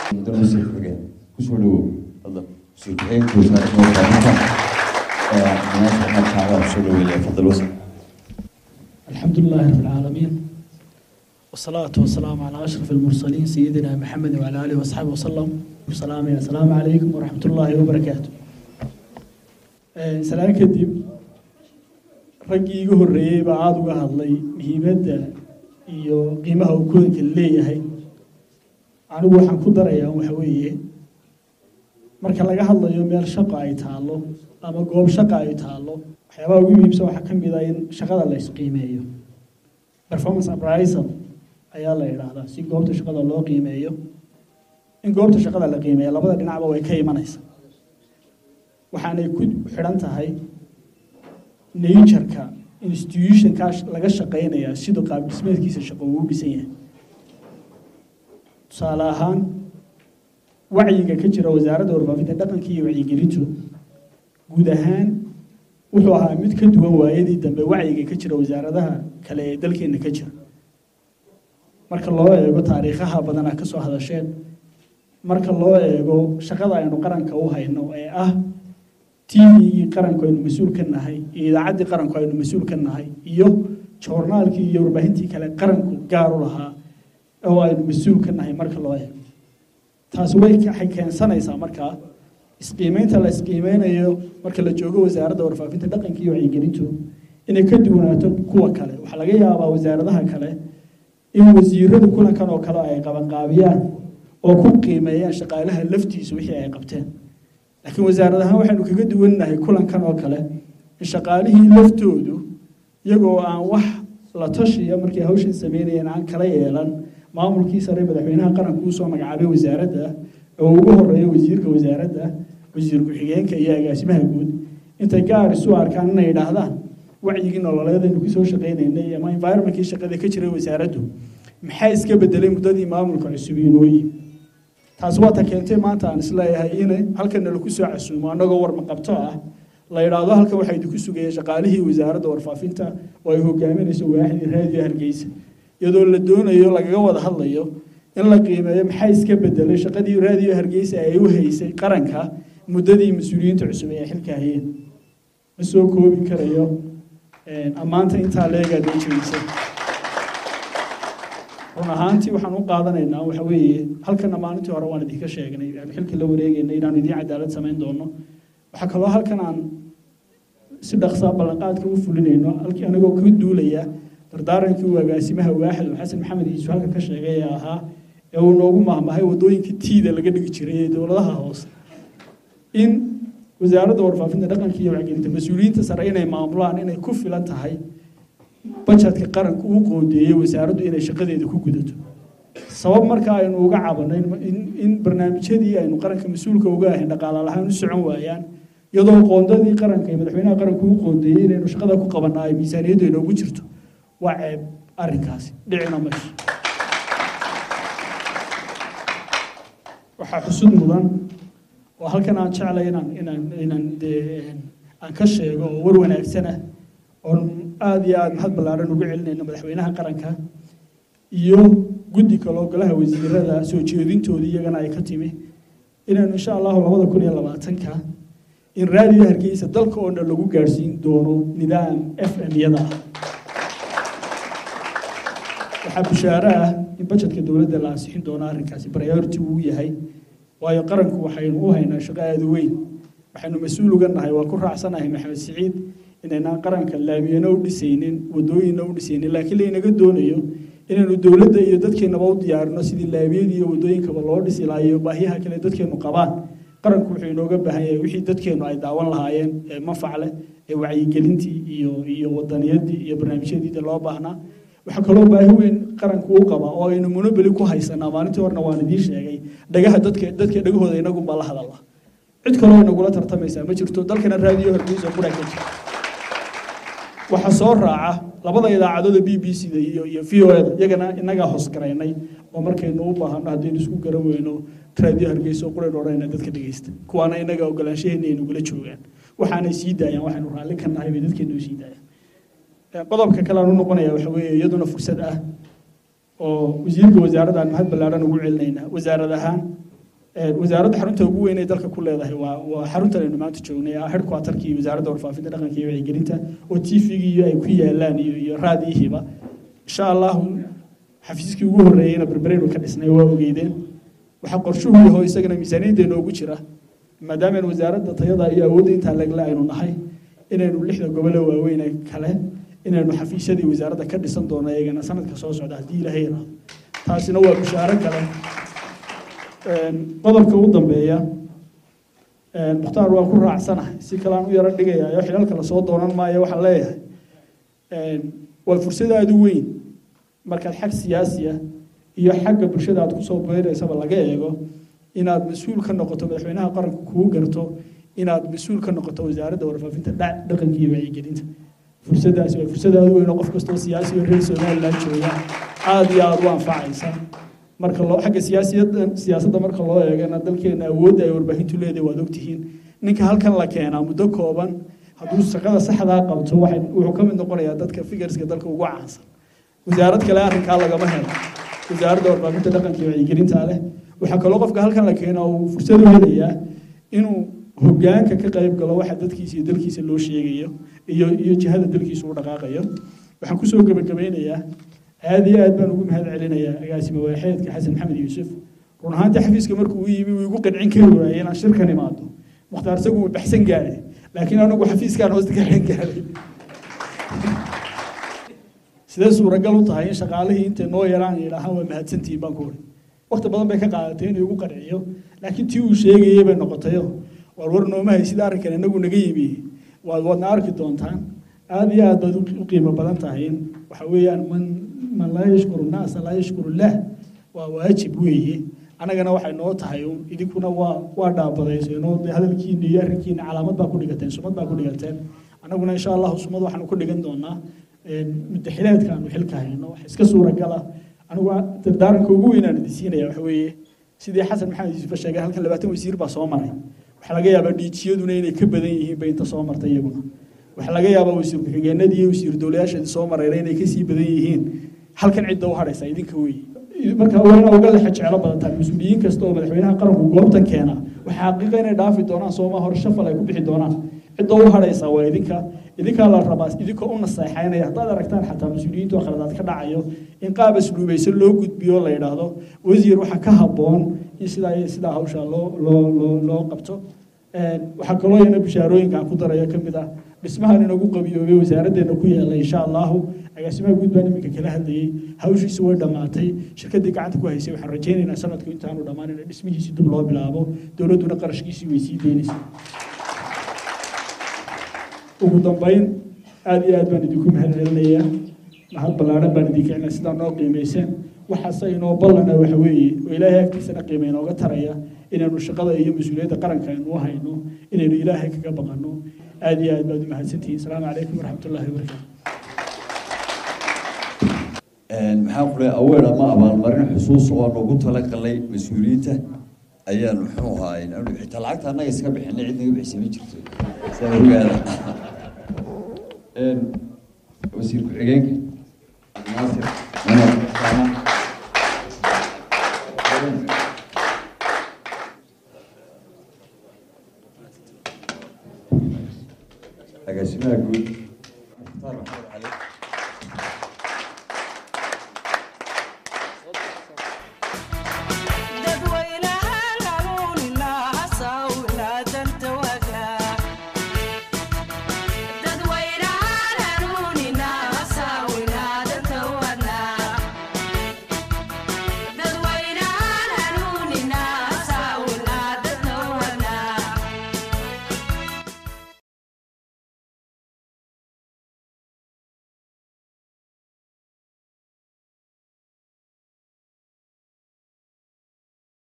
mudane wasiir xigeen kusoo dhawow fadlan wasiir xigeenka wasaaradda warfaafinta munaasib axmed kaaga kusoo dhaweynaya fadal wasiir الحمد لله رب العالمين والصلاة والسلام على أشرف المرسلين سيدنا محمد وعلى آله وصحبه وسلم السلام السلام عليكم ورحمة الله وبركاته سلام كدب raggii igu horreeyey baa aada uga hadlay muhiimadda iyo qiimaha uu kulanka leeyahay anigu waxaan ku darayaa waxa weeye marka laga hadlayo meel shaqo ay taallo ama goob shaqa ay taallo waxyaabaha ugu muhiimsan waxaa ka mid ah in shaqada la isqiimeeyo performance appraisal ayaa la yidhaahdaa si goobta shaqada loo qiimeeyo in goobta shaqada la qiimeeyo labada dhinacba way ka imanaysa waxaanay ku xidhan tahay natureka institutionkaa laga shaqaynayaa siduu qaab dhismeedkiisa shaqo uu dhisan yahay tusaale ahaan wacyiga ka jira wasaaradda warfaafinta dhaqanka iyo wacyigelintu guud ahaan wuxuu ahaa mid ka duwan waayadii dambe wacyiga ka jira wasaaradaha kale ee dalkeena ka jira marka loo eego taariikhaha badanaa ka soo hadasheen marka loo eego shaqada aynu qaranka u hayno ee ah tvgii qaranku aynu mas-uul ka nahay iyo idaacaddii qaranku aynu mas-uul ka nahay iyo joornaalkii iyo warbaahintii kale qaranku gaar u lahaa oo aynu mas-uul ka nahay marka loo eego taasi way waxay keensanaysaa markaa isqiimeynta la isqiimeynayo marka la joogo wasaaradda warfaafinta dhaqanka iyo wacyigelintu inay ka duwanaato kuwa kale waxaa laga yaabaa wasaaradaha kale in wasiiradu kulankan oo kale ay qabanqaabiyaan oo ku qiimeeyaan shaqaalaha laftiisa wixii ay qabteen laakiin wasaarad ahaan waxaynu kaga duwannahay kulankan oo kale in shaqaalihii laftoodu iyagoo aan wax la tashiya markay hawshan sameynayeen aan kala yeelan maamulkii sare madaxweynaha qaranku uu soo magacaabay wasaaradda oo ugu horeeya wasiirka wasaaradda wasiir ku-xigeenka iyo agaasimaha guud intay gaar isu arkaan inay yidhaahdaan wacyigii nololeedaynu kusoo shaqaynaynay ama environmentkii shaqada ka jiray wasaaraddu maxaa iska bedelay muddadii maamulka cusub inooyi taasi waa ta keentay maanta aan isleeyahay in halkana lagu soo casuumo annagoo warma qabto ah la yidhaahdo halkan waxaa idinku sugaya shaqaalihii wasaaradda warfaafinta oo ay hogaaminayso waaxdii raadiyo hargeysa iyadoo la doonayo lagaga wada hadlayo in la qiimeeyo maxaa iska bedelay shaqadii raadiyo hargeysa ay u haysay qaranka muddadii mas-uuliyiinta cusub ee xilka hayeen ma soo koobi karayo ammaanta intaa leegaad ay jeedisay run ahaantii waxaan u qaadanaynaa waxa weeye halkana maalintii hore waan idinka sheegnay aan xilka la wareegaynay inaan idiin cadaalad samayn doono waxaa kaloo halkan aan si dhaqsaa ballanqaadka u fulinayno halkii anigoo ka duulaya dardaarankii uu agaasimaha waaxid xasan maxamed iisu halkan ka sheegay ee ahaa ee uu noogu mahmahay waddooyinka tiida laga dhigi jiray ee dowladaha hoose in wasaaradda warfaafinta dhaqanka iyo wacgelinta mas-uuliyiinta sare inay maamulaan inay ku filan tahay bajetka qaranku uu qoodeeyey wasaaraddu inay shaqadeeda ku gudato sabab marka aynu uga cabanay in barnaamijyadii aynu qaranka mas-uulka uga ahayn dhaqaala lahaan u socon waayaan iyadoo qoondadii qaranka iyo madaxweynaha qaranku uu qoondeeyey inaynu shaqada ku qabanaa ay miisaaniyaddu inoogu jirto waa ceeb arrinkaasi dhicina mayso waxaa xusud mudan oo halkan aan jeclay inaan inaan inaan dee aan ka sheego oo war wanaagsana oon aada iyo aada mahad ballaaran ugu celinayno madaxweynaha qaranka iyo guddi kaloo golaha wasiirada soo jeedintoodii iyagana ay ka timi inaynu insha allahu labada kun iyo labaatanka in raadiyo hargeysa dalka oo dhan lagu gaadhsiin doono nidaam f m yada ah waxaa bushaaro ah in bajetka dowladda la ansixin doono arrinkaasi priority uu yahay waayo qaranku waxaynu u haynaa shaqo aada u weyn waxaynu mas-uul uga nahay waa ku raacsanahay maxamed siciid inaynaan qaranka laamiyana u dhisaynin wadooyinna u dhisaynin laakiin laynaga doonayo inaynu dowladda iyo dadkeennaba u diyaarino sidii laamiyadii iyo wadooyinkaba loo dhisi lahaa iyo baahiyaha kale dadkeennu qabaan qaranku wuxuu inooga baahan yahay wixii dadkeennu ay daawan lahaayeen ee manfac leh ee wacyigelintii iyo iyo wadaniyadii iyo barnaamijyadiida loo baahnaa waxaa kaloo baahi weyn qaranku u qaba oo aynu monobeli ku haysanaa maalintii horena waan idiin sheegay dhagaha dadka dadka dhagahooda inagunbaa la hadalla cid kaloo inagula tartamaysaa ma jirto dalkana raadiyo hargeysa qura ka jira waxaa soo raaca labada idaacadooda b b c da iyo iyo v o da iyagana inagaa hoosgaraynay oo markaynu u baahano haddaynu isku garan weyno raadiyo hargeysa oo qurayn odhanayna dadka dhegeysta kuwaana inaga ogolaanshaheena ay nagula joogaan waxaanay sii daayaan waxaynu raalli ka nahay bay dadkeenu u sii daayaan qodobka kale aan u noqonaya waxa weeye iyaduna fursad ah oo wasiirka wasaaradda aan mahad ballaaran ugu celinaynaa wasaarad ahaan wasaaradda xarunta ugu weyn ee dalka ku leedahay waa waa xaruntan aynu maanta joognay headquarterkii wasaaradda warfaafinta dhaqanka iyo wacyigelinta oo tvgii ay ku yaalaan iyo iyo raadiyihiiba insha allahu xafiiskii ugu horreeyeyna berbereynu ka dhisnay waa ogeydeen waxaa qorshuhu yaho isagana miisaaniyaddeena ugu jira maadaama wasaaradda tayada iyo awoodda intaa legle aynu nahay inaynu lixda gobole waaweyn ee kale inaynu xafiisyadii wasaaradda ka dhisan doono iyagana sanadka soo socda haddii ilaahay yaraado taasina waa bishaaro kale qodobka ugu dambeeya mukhtaar waan ku raacsanahay si kale aan u yaro dhigayayo xilalka lasoo doonan maayo waxaan leeyahay waa fursad aada u weyn markaad xag siyaasiya iyo xagga bulshada aad kusoo beeraysaba laga eego inaad mas-uul ka noqoto madaxweynaha qaranka kuu garto inaad mas-uul ka noqoto wasaaradda warfaafinta dhaqanka iyo wacyigelinta fursadaasi waa fursad aada u weyn oo qof kastoo siyaasi oo reer somaliland jooga aada iyo aada u anfacaysa marka loo xagga siyaasiyadda siyaasadda marka loo eegana dalkeena awoodda ay warbaahintu leedahay waad ogtihiin ninka halkan la keenaa muddo kooban hadduu shaqada saxdaa qabto waxay wuxuu ka mid noqonayaa dadka figurska dalka ugu caansan wasaarad kale arrinkaa lagama helo wasaaradda warbaahinta dhaqanka iyo wacyigelinta leh waxaa kaloo qofka halkan la keenaa uu fursad u helayaa inuu hoggaanka ka qayb galo waxa dadkiisa iyo dalkiisa loo sheegayo iyo iyo jihada dalkiisa u dhaqaaqayo waxaan kusoo gebagabeynayaa aada iyo aad baan ugu mahad celinayaa agaasime waaxeedka xasan maxamed yuusuf run ahaantii xafiiska markuu u yimi wuu igu qancin kari waayey inaan shirkan imaado mukhtaar isagu wuu baxsan gaadhay laakiin anigu xafiiskaan hoosta ka xidhan gaadhay sidee suuragal u tahay in shaqaalihii intay noo yaraan yidhaahaan waa mahadsantihiin baan ku uri waqti badan bay ka qaadatay inuu igu qanciyo laakiin tii uu sheegayay bay noqotayo waar war noomahay sida arrinkan inagu naga yimi waad waadna arki doontaan aada iyo aad baad u qiimo badan tahay in waxa weeyaan man man laa yashkuru naasa laa yashkuru lah waa waajib weeye annagana waxay noo tahay un idinkuna waa waa dhaabadayseenoo dee hadalkiina iyo arrinkiina calaamad baa ku dhigateen sumad baa ku dhigateen annaguna insha allahu sumad waxaanu ku dhigan doonaa mudaxileedka aanu xilka hayno wax iska suuragala anigu dardaaranka ugu weyn aan idin siinaya waxa weeye sidii xasan maxamed yuusuf sheegay halkan labaatan wasiir baa soo maray waxaa laga yaabaa dhiijiyaduna inay ka badan yihiin bay inta soo martay iyaguna waxaa laga yaabaa wasiir ku-xigeenadii iyo wasiir dowlayaasheedii soo marayna inay kasii badan yihiin halkan cidda u hadhaysa idinka weeye marka waa inaa uga lexa jeclo badantaan mas-uuliyiin kasta oo madaxweynaha qaranku goobtan keena waxaa xaqiiqa inay dhaafi doonaan sooma hor shafal ay ku bixi doonaan cidda u hadhaysa waa idinka idinkaa la rabaa idinkoo u naseexaynaya haddaad aragtaan xataa mas-uuliyiintu oo khaladaad ka dhacayo in qaab asluubaysan loo gudbiyo la yidhaahdo wasiir waxaa ka habboon in sidaa iyo sidaa hawshaa loo loo loo loo qabto waxaa kaloo iyana bishaarooyinka aan ku darayo ka mid ah dhismahan inagu qabiyoobay wasaaraddeena ku yaala insha allahu agaasimaha guud baan iminka kala hadlayey hawshiisu way dhammaatay shirkaddii gacanta ku haysay waxaan rajaynaynaa sanadku intaanu dhammaan in dhismihiisi dib loo bilaabo dowladduna qarashkiisii way sii daynaysa ugu dambayn aada iyo aad baan idinku mahad celinayaa mahad ballaaran baan idinka celina sidaa noo qiimayseen waxaase inoo ballana waxa weeye oo ilaahay agtiisana qiima inooga taraya inaynu shaqada iyo mas-uuliyadda qaranka aynu u hayno inaynu ilaahay kaga baqanno aada iyo aad baad u mahadsantihiin asalaamu calaykum waraxmatullahi wabarakaatu maxaa ku leeyahay aweer ama abaalmarin xusuus oo aan ugu talagalay mas-uuliyiinta ayaan muxuu ahaay xitaa lacagta annaga iska bixinay cid naga bixisay ma jirto saa ogaada wasiir ku-xigeenka naasir agaasimaha guud